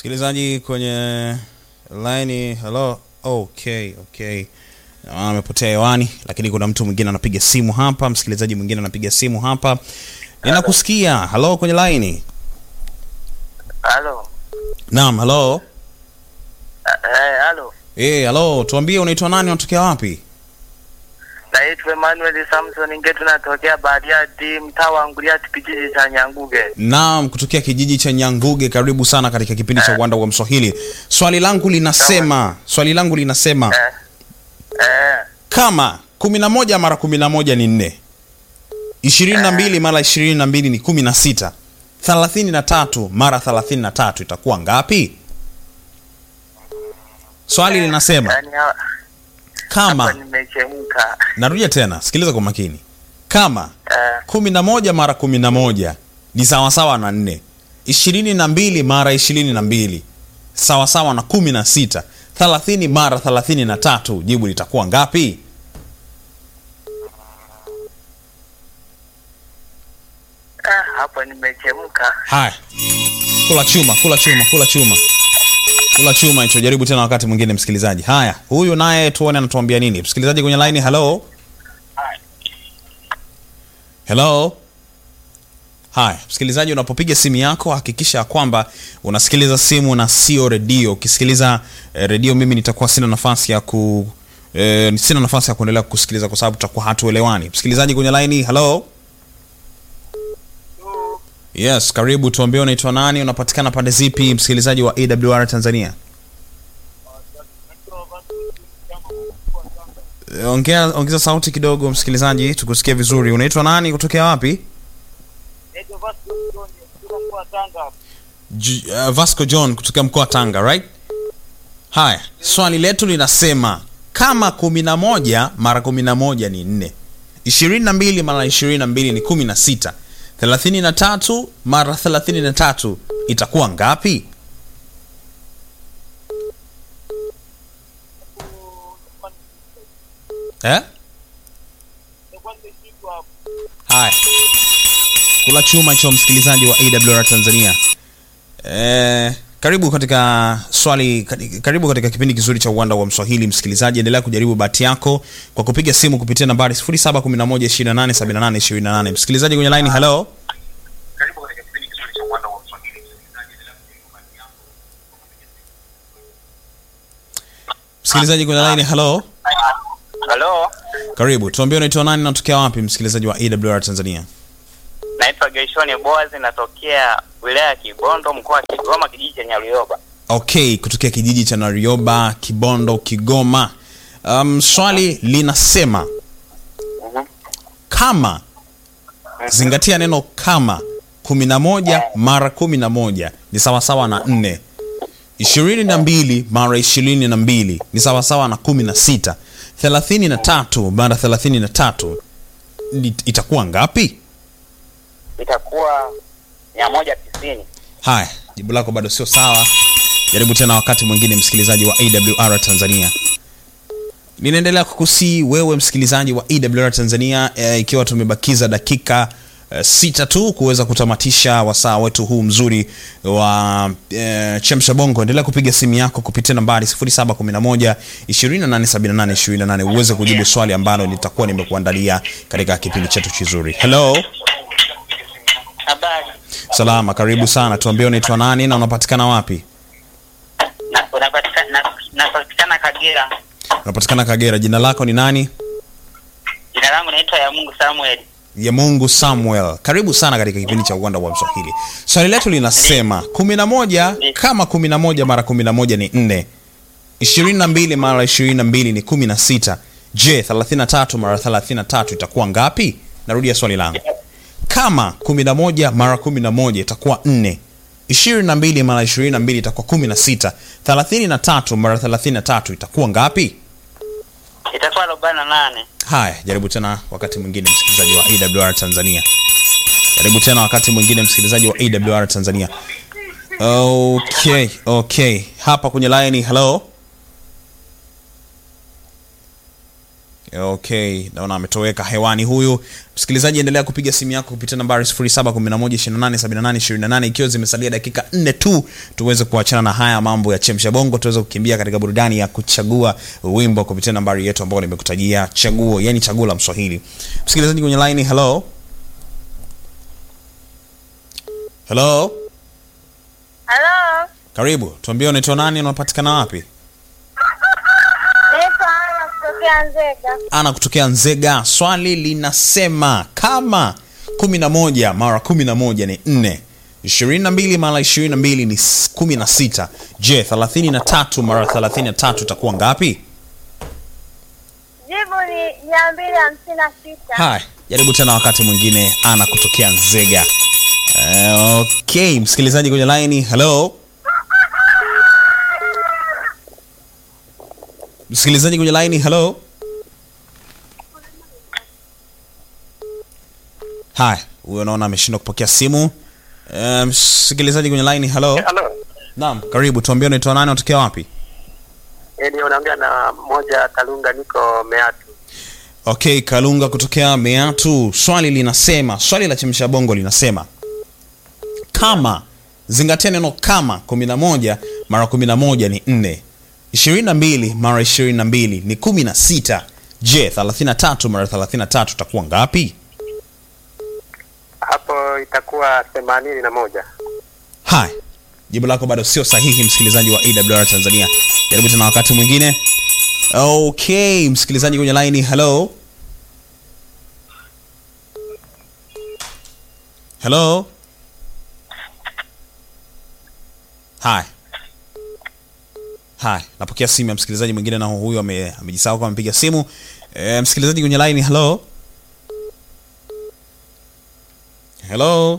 msikilizaji kwenye line hello okay okay Na amepotea hewani lakini kuna mtu mwingine anapiga simu hapa msikilizaji mwingine anapiga simu hapa ninakusikia hello kwenye line Halo. naam hello Eh, halo. eh hello tuambie unaitwa nani unatokea wapi Naitwa Emmanuel Samson Ngetu natokea Bariadi mtaa wa Nguriati kijiji cha Nyanguge. naam kutokea kijiji cha nyanguge karibu sana katika kipindi cha uwanda wa mswahili swali langu linasema swali langu linasema Eh. Eh. kama kumi na moja mara kumi na moja ni nne ishirini na mbili mara ishirini na mbili ni kumi na sita thelathini na tatu mara thelathini na tatu itakuwa ngapi swali linasema Yaani ha- hapa kama nimechemka. narudia tena sikiliza kwa makini kama Eh. kumi na moja mara kumi na moja ni sawasawa na nne ishirini na mbili mara ishirini na mbili sawasawa na kumi na sita thelathini mara thelathini na tatu jibu litakuwa ngapi Ah, hapo nimechemka. haya kula chuma kula chuma kula chuma kula chuma hicho jaribu tena wakati mwingine msikilizaji haya huyu naye tuone anatuambia nini msikilizaji kwenye line hello hello haya msikilizaji unapopiga simu yako hakikisha ya kwamba unasikiliza simu na sio redio ukisikiliza eh, redio mimi nitakuwa sina nafasi ya ku eh, sina nafasi ya kuendelea kusikiliza kwa sababu tutakuwa hatuelewani msikilizaji kwenye line hello yes karibu tuambie unaitwa nani unapatikana pande zipi msikilizaji wa awr tanzania Eh, ongea ongeza sauti kidogo msikilizaji tukusikie vizuri unaitwa nani kutokea wapi J- uh, vasco john kutokea mkoa wa tanga right haya swali letu linasema kama kumi na moja mara kumi na moja ni nne ishirini na mbili mara ishirini na mbili ni kumi na sita thelathini na tatu mara thelathini na tatu itakuwa ngapi eh? haya kula chuma cho msikilizaji wa awr tanzania eh, karibu katika swali kati- karibu katika kipindi kizuri cha uwanda wa mswahili msikilizaji endelea kujaribu bahati yako kwa kupiga simu kupitia nambari 711287828 msikilizaji kwenye line hello msikilizaji kwenye line hello Halo. karibu tuambie unaitwa nani natokea wapi msikilizaji wa awr tanzania Naitwa Geishoni Boaz natokea wilaya ya Kibondo mkoa wa Kigoma kijiji cha Nyaruyoba. okay kutokea kijiji cha narioba kibondo kigoma um, swali linasema Mhm. kama zingatia neno kama kumi na moja mara kumi na moja ni sawasawa na nne ishirini na mbili mara ishirini na mbili ni sawasawa na kumi na sita thelathini na tatu mara thelathini na tatu ni- itakuwa ngapi Itakuwa mia moja tisini. haya jibu lako bado sio sawa jaribu tena wakati mwingine msikilizaji wa awr tanzania ninaendelea kukusii wewe msikilizaji wa awr tanzania e, ikiwa tumebakiza dakika e, sita tu kuweza kutamatisha wasaa wetu huu mzuri wa e, chemsha bongo endelea kupiga simu yako kupitia nambari 711 287828 uweze kujibu swali ambalo litakuwa nimekuandalia katika kipindi chetu kizuri hello Habari. salama karibu sana tuambie unaitwa nani na unapatikana wapi Na unapatikana na- napatikana Kagera. unapatikana kagera jina lako ni nani Jina langu naitwa ya Mungu Samuel. ya mungu samuel karibu sana katika kipindi cha uwanda wa mswahili swali letu linasema kumi na moja kama kumi na moja mara kumi na moja ni nne ishirini na mbili mara ishirini na mbili ni kumi na sita je thelathini na tatu mara thelathini na tatu itakuwa ngapi narudia swali langu kama kumi na moja mara kumi na moja itakuwa nne ishirini na mbili mara ishirini na mbili itakuwa kumi na sita thelathini na tatu mara thelathini na tatu itakuwa ngapi Itakuwa arobaini na nane. haya jaribu tena wakati mwingine msikilizaji wa awr tanzania jaribu tena wakati mwingine msikilizaji wa awr tanzania okay okay hapa kwenye line hello okay naona ametoweka hewani huyu msikilizaji endelea kupiga simu yako kupitia nambari 711287828 ikiwa zimesalia dakika nne tu tuweze kuachana na haya mambo ya chemsha bongo tuweze kukimbia katika burudani ya kuchagua wimbo kupitia nambari yetu ambayo nimekutajia chaguo yani chaguo la mswahili msikilizaji kwenye line hello hello Halo, karibu tuambie unaitwa nani unapatikana wapi naitwa Ana kutokea Nzega. ana kutokea nzega swali linasema kama kumi na moja mara kumi na moja ni nne ishirini na mbili mara ishirini na mbili ni s- kumi na sita je thelathini na tatu mara thelathini na tatu itakuwa ngapi Jibu ni mia mbili hamsini na sita. haya jaribu tena wakati mwingine ana kutokea nzega uh, okay msikilizaji kwenye laini hello msikilizaji kwenye laini hello haya huyo naona ameshindwa kupokea simu Eh, msikilizaji kwenye laini hello Halo. naam karibu tuambie unaitwa nani unatokea wapi Yaani unaongea na mmoja Kalunga niko Meatu. okay kalunga kutokea meatu swali linasema swali la chemsha bongo linasema kama zingatia neno kama 11 mara 11 ni 4 22 mara 22 ni 16 je 33 mara 33 itakuwa ngapi Hapo itakuwa themanini na moja. haya jibu lako bado sio sahihi msikilizaji wa awr tanzania jaribu tena wakati mwingine okay msikilizaji kwenye laini hello hello haya haya napokea simu ya msikilizaji mwingine na huyu ame- amejisahau kama amepiga simu e, msikilizaji kwenye laini hello hello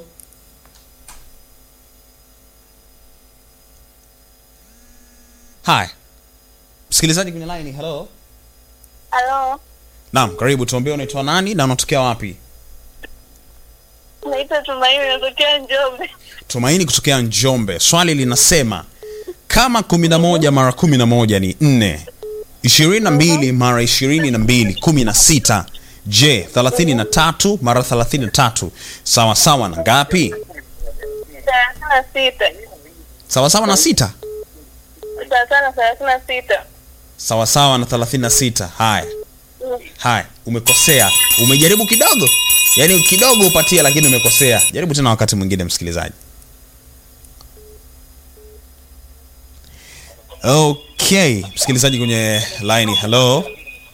haya msikilizaji kwenye line hello Halo, naam karibu tuambie unaitwa nani na unatokea wapi naitwa Tumaini, natokea Njombe. tumaini kutokea njombe swali linasema kama 11 mara 11 ni 4 22 mara 22 16 je 33 mara 33 sawa sawa na ngapi thelathini na sita. sawa sawa na sita Sawasawa na thelathini na sita. sawa sawa na 36 haya haya umekosea umejaribu kidogo yaani kidogo upatie lakini umekosea jaribu tena wakati mwingine msikilizaji okay msikilizaji kwenye line hello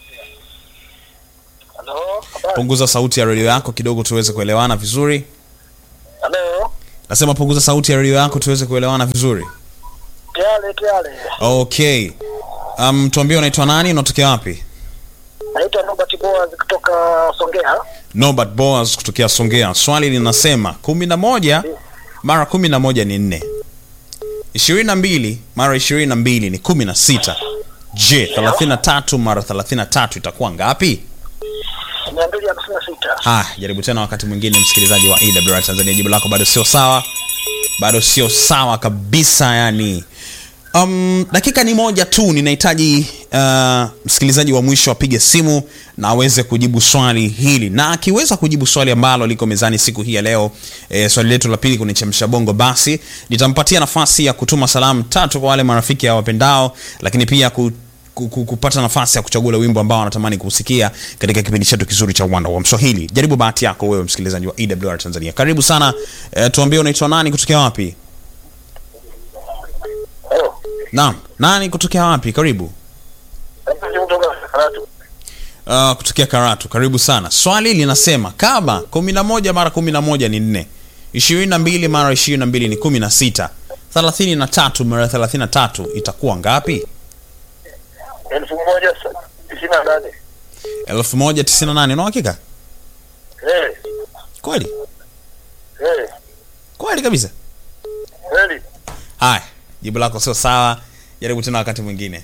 Halo. punguza sauti ya redio yako kidogo tuweze kuelewana vizuri Halo. nasema punguza sauti ya redio yako tuweze kuelewana vizuri Tiale tiale. okay um, tuambie unaitwa nani unatokea wapi Naitwa Robert Boaz kutoka Songea. Norbert Boas kutokea Songea. Swali linasema kumi na moja mara kumi na moja ni nne, ishirini na mbili mara ishirini na mbili ni kumi na sita. Je, thelathini na tatu mara thelathini na tatu itakuwa ngapi? Mia mbili hamsini na sita. Haya, jaribu tena wakati mwingine, msikilizaji wa AWR Tanzania. Jibu lako bado sio sawa, bado sio sawa kabisa. Yani um, dakika ni moja tu, ninahitaji uh, msikilizaji wa mwisho apige simu na aweze kujibu swali hili, na akiweza kujibu swali ambalo liko mezani siku hii ya leo, e, swali letu la pili kwenye chemsha bongo, basi nitampatia nafasi ya kutuma salamu tatu kwa wale marafiki ya wapendao, lakini pia ku ku- ku- kupata nafasi ya kuchagua ule wimbo ambao anatamani kusikia katika kipindi chetu kizuri cha uwanda wa mswahili jaribu bahati yako wewe msikilizaji wa ewr tanzania karibu sana e, tuambie unaitwa nani kutokea wapi Halo. naam nani kutokea wapi karibu Naitwa kutoka Karatu. uh, kutokea karatu karibu sana swali linasema kama kumi na moja mara kumi na moja ni nne ishirini na mbili mara ishirini na mbili ni kumi na sita thelathini na tatu mara thelathini na tatu itakuwa ngapi Elfu moja tisini na nane. elfu moja tisini na nane una uhakika Eh. kweli Eh. kweli kabisa Kweli. haya jibu lako sio sawa jaribu tena wakati mwingine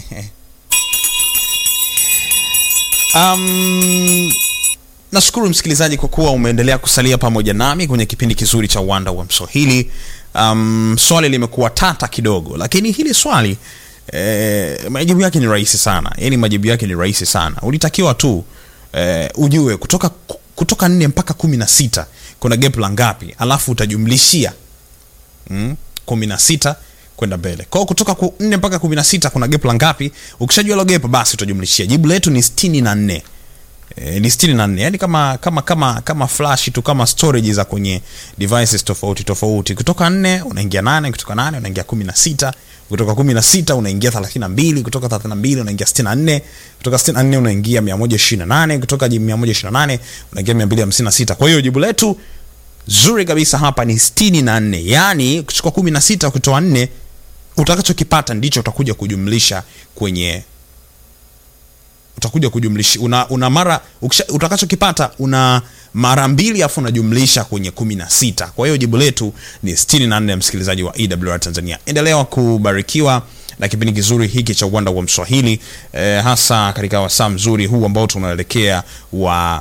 um, nashukuru msikilizaji kwa kuwa umeendelea kusalia pamoja nami kwenye kipindi kizuri cha uwanda wa mswahili um, swali limekuwa tata kidogo lakini hili swali eh, majibu yake ni rahisi sana yani majibu yake ni rahisi sana ulitakiwa tu eh, ujue kutoka kutoka nne mpaka kumi na sita kuna gap la ngapi alafu utajumlishia mm, kumi na sita kwenda mbele kwao kutoka ku, nne mpaka kumi na sita kuna gap la ngapi ukishajua hilo gap basi utajumlishia jibu letu ni sitini na nne E, ni sitini na nne yani kama kama kama kama flash tu kama storage za kwenye devices tofauti tofauti kutoka nne unaingia nane kutoka nane unaingia kumi na sita kutoka kumi na sita unaingia thelathini na mbili kutoka thelathini na mbili unaingia sitini na nne kutoka sitini na nne unaingia mia moja ishirini na nane kutoka mia moja ishirini na nane unaingia mia mbili hamsini na sita kwa hiyo jibu letu zuri kabisa hapa ni sitini na nne yaani kuchukua kumi na sita ukitoa nne utakachokipata ndicho utakuja kujumlisha kwenye utakuja kujumlisha una, una mara ukisha, utakachokipata una mara mbili afu unajumlisha kwenye kumi na sita kwa hiyo jibu letu ni sitini na nne msikilizaji wa ewr tanzania endelea kubarikiwa na kipindi kizuri hiki cha uwanda wa mswahili eh, hasa katika wasaa mzuri huu ambao tunaelekea wa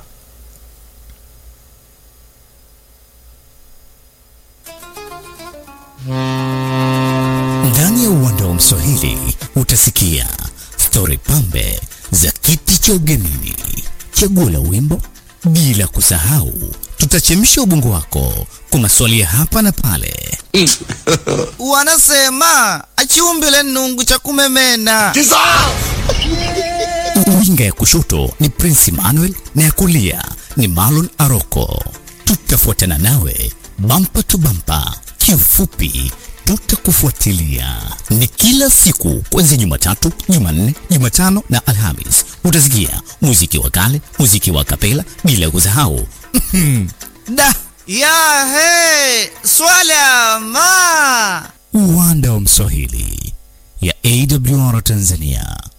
Ndani ya uwanda wa Mswahili utasikia stori pambe za kiti cha ugenini, chaguo la wimbo, bila kusahau tutachemsha ubongo wako kwa maswali ya hapa na pale. wanasema achiumbile nungu cha kumemena Winga ya kushoto ni Prince Emmanuel na ya kulia ni Marlon Aroko. Tutafuatana nawe bampa tu bampa, kiufupi tutakufuatilia. Ni kila siku kuanzia Jumatatu, Jumanne, Jumatano na Alhamis. Utasikia muziki wa kale, muziki wa kapela, bila kusahau da ya he swala ma uwanda wa Mswahili ya AWR Tanzania.